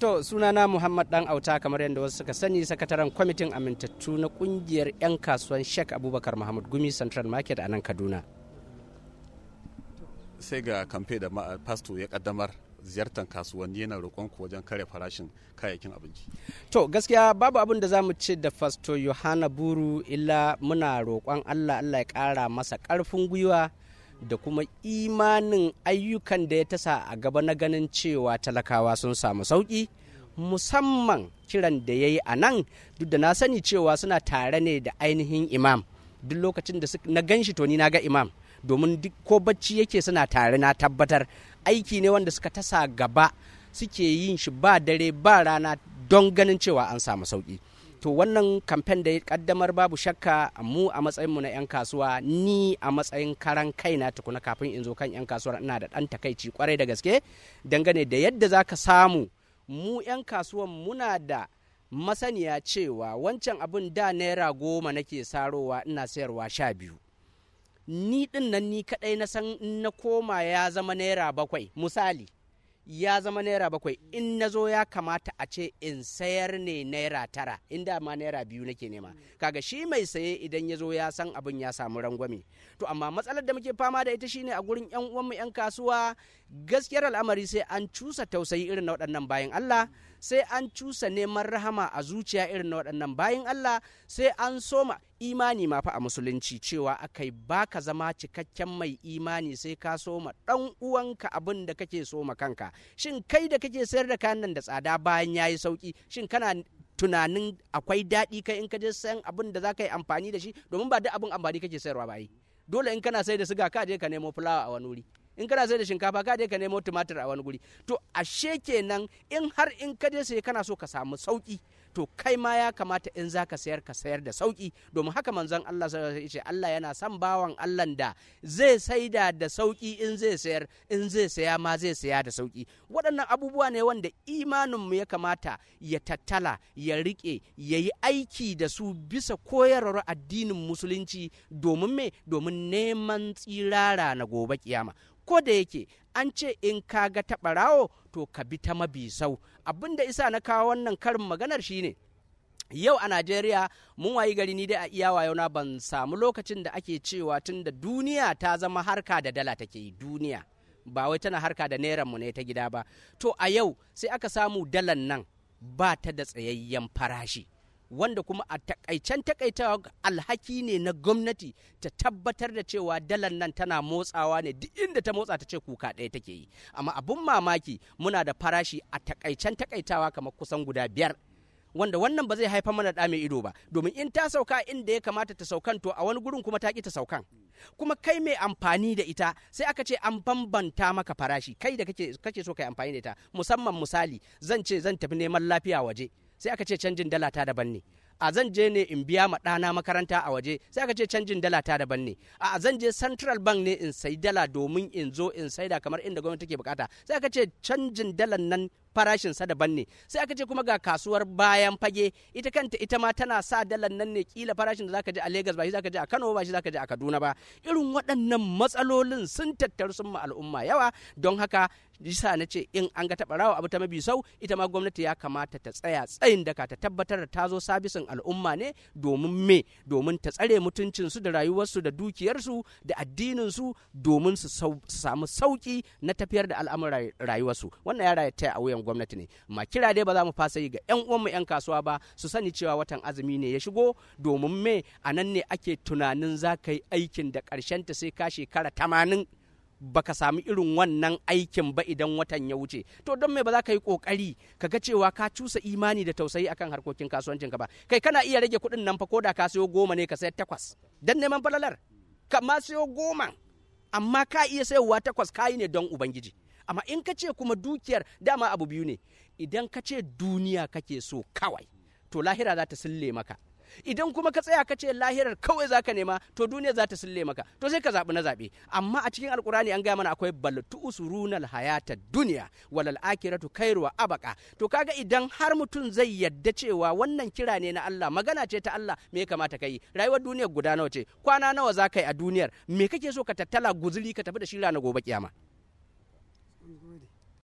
To sunana Muhammad Dan Auta kamar yadda wasu suka sani sakataren kwamitin amintattu na kungiyar 'yan kasuwan Sheikh Abubakar Muhammad Gumi Central Market a nan Kaduna. sai ga kamfe da pasto ya kaddamar ziyartar kasuwanni yana roƙon ku wajen kare farashin kayayyakin abinci. To gaskiya babu abin da za mu ce da Fasto Yohana Buru illa muna roƙon Allah Allah ya ƙara masa ƙarfin gwiwa da kuma imanin ayyukan da ya tasa a gaba na ganin cewa talakawa sun samu sauƙi musamman kiran da ya yi a nan duk da na sani cewa suna tare ne da ainihin imam duk lokacin da na gan shi to ni na ga imam domin duk ko bacci yake suna tare na tabbatar aiki ne wanda suka tasa gaba suke yin shi ba dare ba rana don ganin cewa an samu sauki to wannan kamfen da ya kaddamar babu shakka mu a matsayinmu na 'yan kasuwa ni a matsayin karan kaina tukuna kafin in zo kan 'yan kasuwar ina da ɗan takaici kwarai da gaske dangane da yadda za ka samu mu 'yan kasuwan muna da masaniya cewa wancan abin da naira goma nake sarowa ina sayarwa sha biyu ni din nan ni kadai na san in na koma ya zama naira bakwai misali ya zama naira bakwai in na zo ya kamata a ce in sayar ne naira tara inda ma naira biyu nake nema kaga shi mai saye idan ya zo ya san abin ya samu rangwame to amma matsalar da muke fama da ita shine a gurin yan uwanmu yan kasuwa gaskiyar al'amari sai an cusa tausayi irin na waɗannan bayan Allah sai an cusa neman rahama a zuciya irin na waɗannan bayan Allah sai an soma imani ma fa a musulunci cewa akai baka zama cikakken mai imani sai ka soma ɗan uwanka abin da kake soma kanka shin kai da kake sayar da kayan nan da tsada bayan yayi sauki shin kana tunanin akwai daɗi kai in ka je sayan abin da za ka yi amfani da shi domin ba duk abin amfani kake sayarwa ba yi dole in kana sai da siga ka je ka nemo fulawa a wani wuri in kana sai da shinkafa ka je ka nemo tumatir a wani guri to ashe kenan in har in ka je sai kana so ka samu sauki to kai ma ya kamata in za ka sayar ka sayar da sauki domin haka manzon Allah ya ce Allah yana son bawan Allah da zai saida da sauki in zai sayar in zai saya ma zai saya da sauki waɗannan abubuwa ne wanda imaninmu ya kamata ya tattala ya riƙe ya yi aiki da su bisa koyarwar addinin musulunci domin me domin neman tsirara na gobe kiyama ko da yake an ce in ka ga taɓa rawo to ka bi ta mabisau abin da isa na kawo wannan karin maganar shine yau a najeriya mun wayi gari ni dai a iya wayona ban samu lokacin da ake cewa tun da duniya ta zama harka da dala take yi duniya ba wai tana harka da neran mu ne ta gida ba to a yau sai aka samu dalan nan ba ta da tsayayyen farashi wanda kuma a takaicen takaitawa alhaki ne na gwamnati ta tabbatar da cewa dalar nan tana motsawa ne duk inda ta motsa ta ce kuka ɗaya take yi amma abun mamaki muna da farashi a takaicen takaitawa kamar kusan guda biyar wanda wannan ba zai haifar mana da mai ido ba domin in ta sauka inda ya kamata ta saukan to a wani gurin kuma ta ki ta saukan kuma kai mai amfani da ita sai aka ce an bambanta maka farashi kai da kake kake so kai amfani da ita musamman misali zan ce zan tafi neman lafiya waje sai aka ce canjin dala ta daban ne a zan je ne in biya ma ɗana makaranta a waje sai aka ce canjin dala ta daban ne a zan je central bank ne in sayi dala domin in zo in saida kamar inda gwamnati take bukata sai aka ce canjin dalan nan farashin sa daban ne sai aka ce kuma ga kasuwar bayan fage ita kanta ita ma tana sa dalan nan ne kila farashin da zaka je a Lagos ba shi zaka je a Kano ba shi zaka je a Kaduna ba irin waɗannan matsalolin sun tattaru sun ma al'umma yawa don haka yasa na ce in an ga taɓa rawa abu ta mabi sau ita ma gwamnati ya kamata ta tsaya tsayin daka ta tabbatar da ta zo sabisin al'umma ne domin me domin ta tsare mutuncinsu da rayuwarsu da dukiyarsu da addininsu domin su samu sauki na tafiyar da al'amuran rayuwarsu wannan ya raya a wuyan gwamnati ne ma kira dai ba za mu fasa yi ga yan uwanmu yan kasuwa ba su sani cewa watan azumi ne ya shigo domin me a nan ne ake tunanin za ka yi aikin da ƙarshen ta sai ka shekara tamanin baka samu irin wannan aikin ba idan watan ya wuce to don me ba za ka yi kokari ka ga cewa ka cusa imani da tausayi akan harkokin kasuwancin ka ba kai kana iya rage kuɗin nan fa ko da ka sayo goma ne ka sayar takwas dan neman falalar ka ma sayo goma amma ka iya sayowa takwas kayi ne don ubangiji amma in ka ce kuma dukiyar dama abu biyu ne idan ka ce duniya kake so kawai to lahira za ta sille maka idan kuma ka tsaya ka ce lahirar kawai zaka nema to duniya za ta sille maka to sai ka zaɓi na zaɓe amma a cikin alkurani an gaya mana akwai baltu usurunal hayata duniya walal akiratu kairu wa abaka to kaga idan har mutum zai yadda cewa wannan kira ne na Allah magana ce ta Allah me ya kamata ka yi rayuwar duniyar guda nawa ce kwana nawa za ka yi a duniyar me kake so ka tattala guzuri ka tafi da shi na gobe kiyama